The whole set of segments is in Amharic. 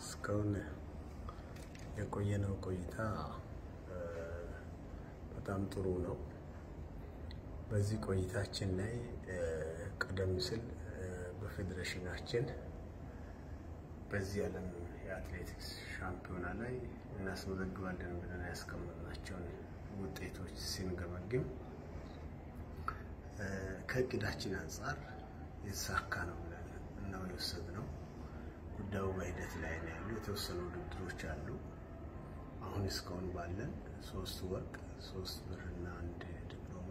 እስካሁን የቆየነው ቆይታ በጣም ጥሩ ነው። በዚህ ቆይታችን ላይ ቀደም ሲል በፌዴሬሽናችን በዚህ ዓለም የአትሌቲክስ ሻምፒዮና ላይ እናስመዘግባለን ብለን ያስቀመጥናቸውን ውጤቶች ስንገመግም ከእቅዳችን አንጻር የተሳካ ነው ብለን ነው የወሰድነው። ጉዳዩ በሂደት ላይ ነው ያሉ የተወሰኑ ውድድሮች አሉ። አሁን እስካሁን ባለን ሶስት ወርቅ፣ ሶስት ብር እና አንድ ዲፕሎማ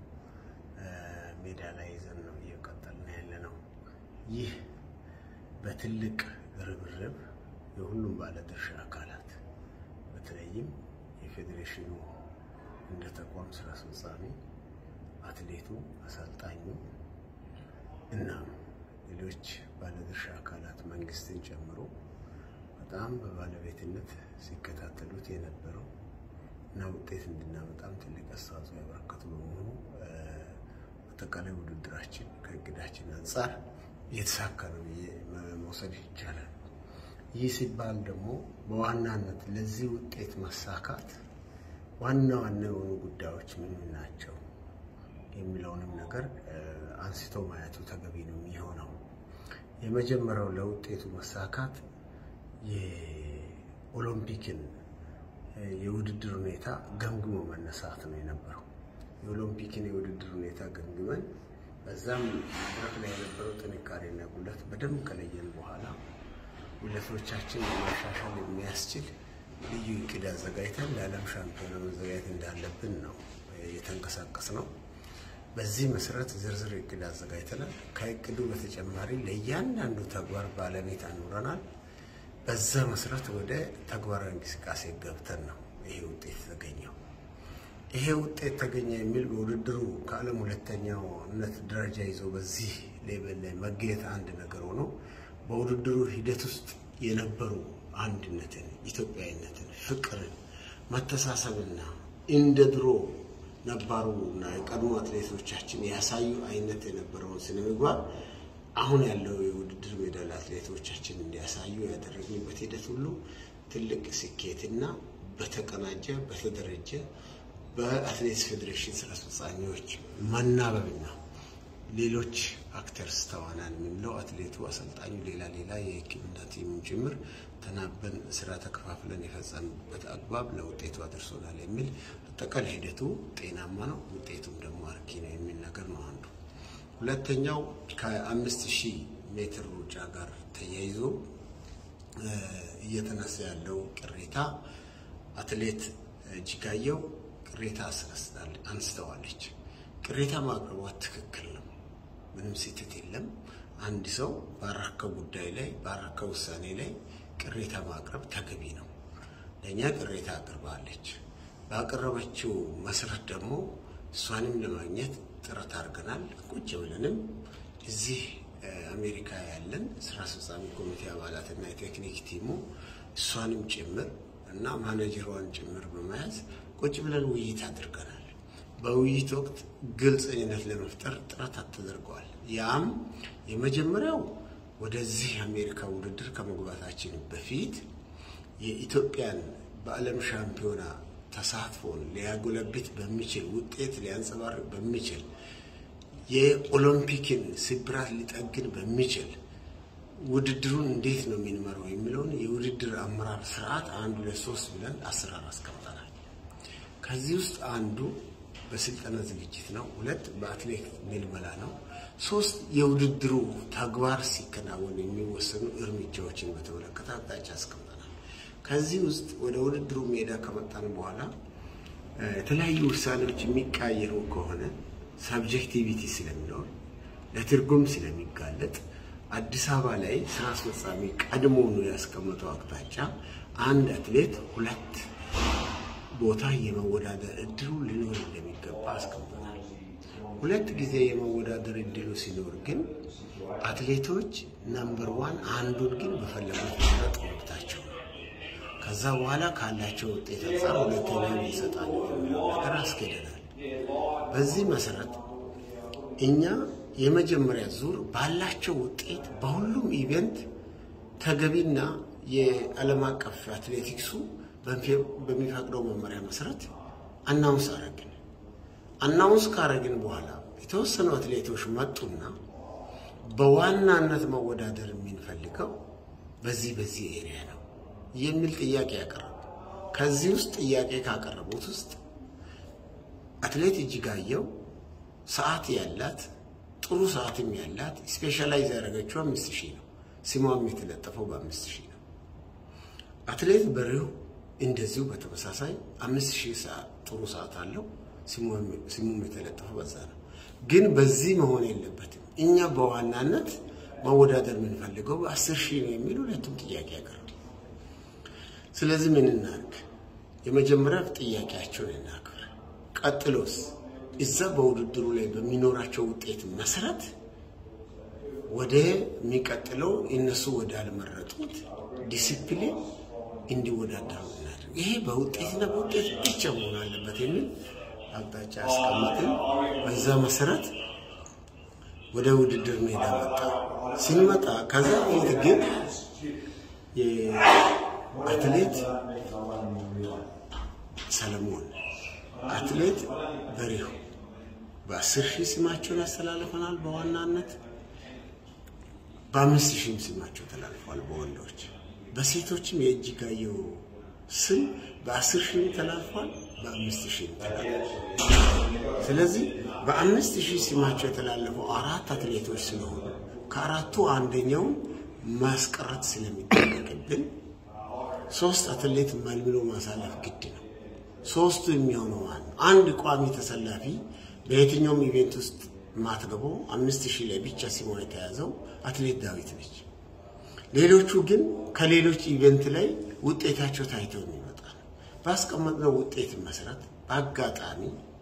ሜዳ ላይ ይዘን ነው እየቀጠልን ያለ ነው። ይህ በትልቅ ርብርብ የሁሉም ባለድርሻ አካላት በተለይም የፌዴሬሽኑ እንደ ተቋም ስራ አስፈጻሚ፣ አትሌቱ፣ አሰልጣኙ እና ሌሎች ባለድርሻ አካላት መንግስትን ጨምሮ በጣም በባለቤትነት ሲከታተሉት የነበረው እና ውጤት እንድናመጣም ትልቅ አስተዋጽኦ ያበረከቱ በመሆኑ አጠቃላይ ውድድራችን ከእቅዳችን አንጻር የተሳካ ነው ብዬ መውሰድ ይቻላል። ይህ ሲባል ደግሞ በዋናነት ለዚህ ውጤት መሳካት ዋና ዋና የሆኑ ጉዳዮች ምን ምን ናቸው የሚለውንም ነገር አንስቶ ማየቱ ተገቢ ነው የሚሆነው። የመጀመሪያው ለውጤቱ መሳካት የኦሎምፒክን የውድድር ሁኔታ ገምግሞ መነሳት ነው የነበረው። የኦሎምፒክን የውድድር ሁኔታ ገምግመን በዛም መድረክ ላይ የነበረው ጥንካሬና ጉለት በደንብ ከለየን በኋላ ጉለቶቻችን ለማሻሻል የሚያስችል ልዩ እቅድ አዘጋጅተን ለዓለም ሻምፒዮና መዘጋጀት እንዳለብን ነው የተንቀሳቀስ ነው። በዚህ መሰረት ዝርዝር እቅድ አዘጋጅተናል። ከእቅዱ በተጨማሪ ለእያንዳንዱ ተግባር ባለቤት አኑረናል። በዛ መሰረት ወደ ተግባራዊ እንቅስቃሴ ገብተን ነው ይሄ ውጤት የተገኘው። ይሄ ውጤት ተገኘ የሚል በውድድሩ ከዓለም ሁለተኛውነት ደረጃ ይዞ በዚህ ሌቨል ላይ መገኘት አንድ ነገር ሆኖ በውድድሩ ሂደት ውስጥ የነበሩ አንድነትን፣ ኢትዮጵያዊነትን፣ ፍቅርን፣ መተሳሰብና እንደ ድሮ ነባሩ እና የቀድሞ አትሌቶቻችን ያሳዩ አይነት የነበረውን ስነ ምግባር አሁን ያለው የውድድር ሜዳ ለአትሌቶቻችን እንዲያሳዩ ያደረግንበት ሂደት ሁሉ ትልቅ ስኬትና በተቀናጀ በተደረጀ በአትሌቲክስ ፌዴሬሽን ስራ አስፈጻሚዎች መናበብና ሌሎች አክተርስ ተዋናን የምንለው አትሌቱ፣ አሰልጣኙ፣ ሌላ ሌላ የሕክምና ቲሙም ጭምር ተናበን ስራ ተከፋፍለን የፈጸምበት አግባብ ለውጤቱ አድርሶናል የሚል አጠቃላይ ሂደቱ ጤናማ ነው፣ ውጤቱም ደግሞ አርኪ ነው የሚል ነገር ነው አንዱ። ሁለተኛው ከአምስት ሺህ ሜትር ሩጫ ጋር ተያይዞ እየተነሳ ያለው ቅሬታ አትሌት እጅጋየው ቅሬታ አንስተዋለች። ቅሬታ ማቅረቧ ትክክል ነው። ምንም ስህተት የለም። አንድ ሰው ባራከው ጉዳይ ላይ ባራከው ውሳኔ ላይ ቅሬታ ማቅረብ ተገቢ ነው። ለእኛ ቅሬታ አቅርባለች። ባቀረበችው መሰረት ደግሞ እሷንም ለማግኘት ጥረት አድርገናል። ቁጭ ብለንም እዚህ አሜሪካ ያለን ስራ አስፈጻሚ ኮሚቴ አባላትና የቴክኒክ ቲሙ እሷንም ጭምር እና ማኔጀሯን ጭምር በመያዝ ቁጭ ብለን ውይይት አድርገናል። በውይይት ወቅት ግልጽነት ለመፍጠር ጥረት ተደርገዋል። ያም የመጀመሪያው ወደዚህ አሜሪካ ውድድር ከመግባታችን በፊት የኢትዮጵያን በዓለም ሻምፒዮና ተሳትፎን ሊያጎለብት በሚችል ውጤት ሊያንጸባርቅ በሚችል የኦሎምፒክን ስብራት ሊጠግን በሚችል ውድድሩን እንዴት ነው የሚንመረው የሚለውን የውድድር አመራር ስርዓት አንድ ሁለት ሶስት ብለን አሰራር አስቀምጠናል። ከዚህ ውስጥ አንዱ በስልጠና ዝግጅት ነው። ሁለት በአትሌት ምልመላ ነው። ሶስት የውድድሩ ተግባር ሲከናወን የሚወሰኑ እርምጃዎችን በተመለከተ አቅጣጫ አስቀምጠናል። ከዚህ ውስጥ ወደ ውድድሩ ሜዳ ከመጣን በኋላ የተለያዩ ውሳኔዎች የሚቃየሩ ከሆነ ሳብጀክቲቪቲ ስለሚኖር ለትርጉም ስለሚጋለጥ አዲስ አበባ ላይ ስራ አስፈጻሚ ቀድሞውኑ ያስቀመጠው አቅጣጫ አንድ አትሌት ሁለት ቦታ የመወዳደር እድሉ ሊኖር እንደሚገባ አስቀምጠናል። ሁለት ጊዜ የመወዳደር እድሉ ሲኖር ግን አትሌቶች ነምበር ዋን አንዱን ግን በፈለጉት መምረጥ መብታቸው ነው። ከዛ በኋላ ካላቸው ውጤት አንጻር ሁለተኛውን ይሰጣሉ የሚለው ነገር አስገደናል። በዚህ መሰረት እኛ የመጀመሪያ ዙር ባላቸው ውጤት በሁሉም ኢቨንት ተገቢና የዓለም አቀፍ አትሌቲክሱ በሚፈቅደው መመሪያ መሰረት አናውንስ አረግን። አናውንስ ካረግን በኋላ የተወሰኑ አትሌቶች መጡና በዋናነት መወዳደር የምንፈልገው በዚህ በዚህ ኤሪያ ነው የሚል ጥያቄ ያቀረቡ። ከዚህ ውስጥ ጥያቄ ካቀረቡት ውስጥ አትሌት እጅጋየሁ ሰዓት ያላት ጥሩ ሰዓትም ያላት ስፔሻላይዝ ያደረገችው አምስት ሺህ ነው። ስሟም የተለጠፈው በአምስት ሺህ ነው። አትሌት በሪሁ እንደዚሁ በተመሳሳይ አምስት ሺህ ሰዓት ጥሩ ሰዓት አለው። ስሙም የተለጠፈው በዛ ነው። ግን በዚህ መሆን የለበትም። እኛ በዋናነት መወዳደር የምንፈልገው በአስር ሺህ ነው የሚል ሁለቱም ጥያቄ ያቀርቡ። ስለዚህ ምን እናድርግ? የመጀመሪያ ጥያቄያቸውን እናክብር። ቀጥሎስ እዛ በውድድሩ ላይ በሚኖራቸው ውጤት መሰረት ወደ የሚቀጥለው እነሱ ወዳልመረጡት ዲሲፕሊን እንዲወዳደሩ እናድርግ። ይሄ በውጤትና በውጤት ብቻ መሆን አለበት የሚል አቅጣጫ ያስቀምጥን። በዛ መሰረት ወደ ውድድር ሜዳ መጣ። ስንመጣ ከዛ በፊት ግን የአትሌት ሰለሞን አትሌት በሪሁ በአስር ሺህ ስማቸውን ያስተላልፈናል በዋናነት በአምስት ሺህም ስማቸው ተላልፏል በወንዶች በሴቶችም የእጅጋየሁ ስም በአስር ሺህም ተላልፏል በአምስት ሺህም ተላልፏል ስለዚህ በአምስት ሺህ ስማቸው የተላለፈው አራት አትሌቶች ስለሆኑ ከአራቱ አንደኛውን ማስቀረት ስለሚጠበቅብን ሶስት አትሌት መልምሎ ማሳለፍ ግድ ነው ሶስቱ የሚሆነው አንድ ቋሚ ተሰላፊ በየትኛውም ኢቬንት ውስጥ ማትገባው አምስት ሺህ ላይ ብቻ ስሟ የተያዘው አትሌት ዳዊት ነች። ሌሎቹ ግን ከሌሎች ኢቬንት ላይ ውጤታቸው ታይተው የሚመጣ ነው። ባስቀመጥነው ውጤት መሰረት በአጋጣሚ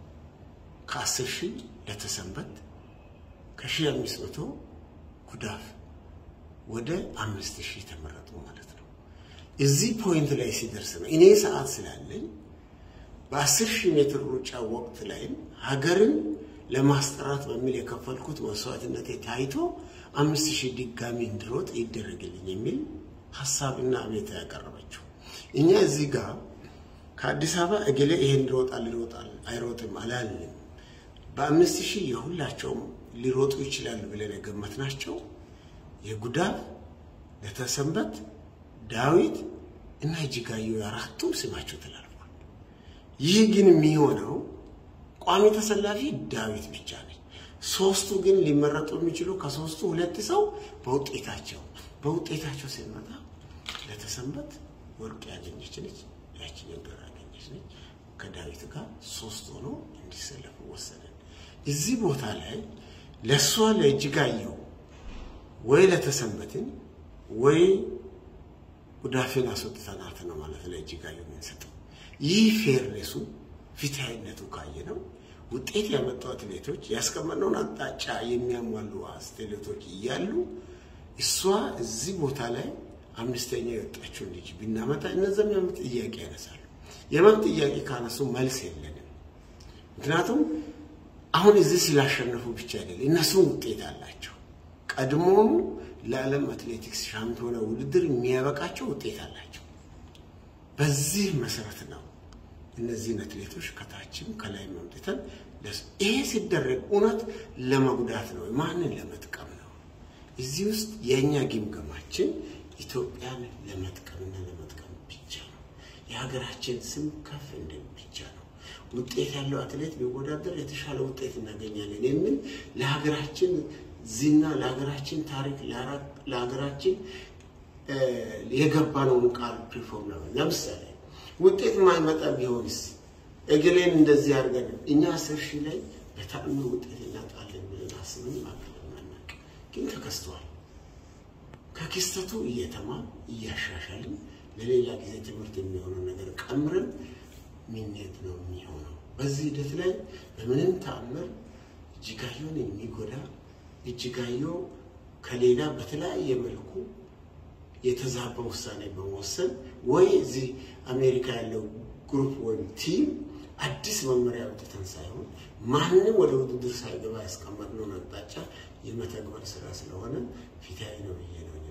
ከአስር ሺህ ለተሰንበት ከሺህ አምስት መቶ ጉዳፍ ወደ አምስት ሺህ ተመረጡ ማለት ነው። እዚህ ፖይንት ላይ ሲደርስ ነው እኔ ሰዓት ስላለኝ በአስር ሺህ ሜትር ሩጫ ወቅት ላይም ሀገርን ለማስጠራት በሚል የከፈልኩት መስዋዕትነት ታይቶ አምስት ሺህ ድጋሚ እንድሮጥ ይደረግልኝ የሚል ሀሳብና አቤት ያቀረበችው። እኛ እዚህ ጋር ከአዲስ አበባ እገሌ ይሄን ይሮጣል ይሮጣል አይሮጥም አላልንም። በአምስት ሺህ የሁላቸውም ሊሮጡ ይችላሉ ብለን የገመትናቸው የጉዳፍ ለተሰንበት፣ ዳዊት እና እጅጋየሁ አራቱም ስማቸው ተላልፏል። ይህ ግን የሚሆነው ቋሚ ተሰላፊ ዳዊት ብቻ ነች። ሶስቱ ግን ሊመረጡ የሚችሉ ከሶስቱ ሁለት ሰው በውጤታቸው በውጤታቸው ሲመጣ ለተሰንበት ወርቅ ያገኘች ነች፣ ያችን ብር ያገኘች ነች። ከዳዊት ጋር ሶስት ሆኖ እንዲሰለፉ ወሰንን። እዚህ ቦታ ላይ ለእሷ ለእጅጋየሁ ወይ ለተሰንበትን ወይ ጉዳፌን አስወጥተናት ነው ማለት ለእጅጋየሁ የምንሰጠው። ይህ ፌርነሱ ፊታዊነቱ ካየ ነው ውጤት ያመጡ አትሌቶች ያስቀመጥነውን አቅጣጫ የሚያሟሉ አትሌቶች እያሉ እሷ እዚህ ቦታ ላይ አምስተኛ የወጣችውን ልጅ ብናመጣ እነዚያም የመብት ጥያቄ ያነሳሉ። የመብት ጥያቄ ካነሱ መልስ የለንም። ምክንያቱም አሁን እዚህ ስላሸነፉ ብቻ አይደለም፣ እነሱም ውጤት አላቸው። ቀድሞውኑ ለዓለም አትሌቲክስ ሻምፒዮና ውድድር የሚያበቃቸው ውጤት አላቸው። በዚህ መሰረት ነው እነዚህን አትሌቶች ከታችም ከላይ መምጥተን ይሄ ሲደረግ እውነት ለመጉዳት ነው፣ ማንን ለመጥቀም ነው? እዚህ ውስጥ የእኛ ግምገማችን ኢትዮጵያን ለመጥቀምና ለመጥቀም ብቻ ነው። የሀገራችን ስም ከፍ እንድን ብቻ ነው። ውጤት ያለው አትሌት ቢወዳደር የተሻለ ውጤት እናገኛለን የሚል ለሀገራችን ዝና፣ ለሀገራችን ታሪክ፣ ለሀገራችን የገባነውን ቃል ፕሪፎርም ነው። ለምሳሌ ውጤት ማይመጣ ቢሆንስ እግሌን እንደዚህ አድርገን እኛ አስር ሺህ ላይ በተአምር ውጤት እናጣለን ብለን አስብን ማቀለም አናውቅ፣ ግን ተከስተዋል። ከክስተቱ እየተማር እያሻሻልን ለሌላ ጊዜ ትምህርት የሚሆነው ነገር ቀምረን ምንሄድ ነው የሚሆነው። በዚህ ሂደት ላይ በምንም ተአምር እጅጋየሁን የሚጎዳ እጅጋየሁ ከሌላ በተለያየ መልኩ የተዛባ ውሳኔ በመወሰን ወይ እዚህ አሜሪካ ያለው ግሩፕ ወይም ቲም አዲስ መመሪያ አውጥተን ሳይሆን ማንም ወደ ውድድር ሳይገባ ያስቀመጥነውን አቅጣጫ የመተግበር ስራ ስለሆነ ፊታዊ ነው ብዬ ነው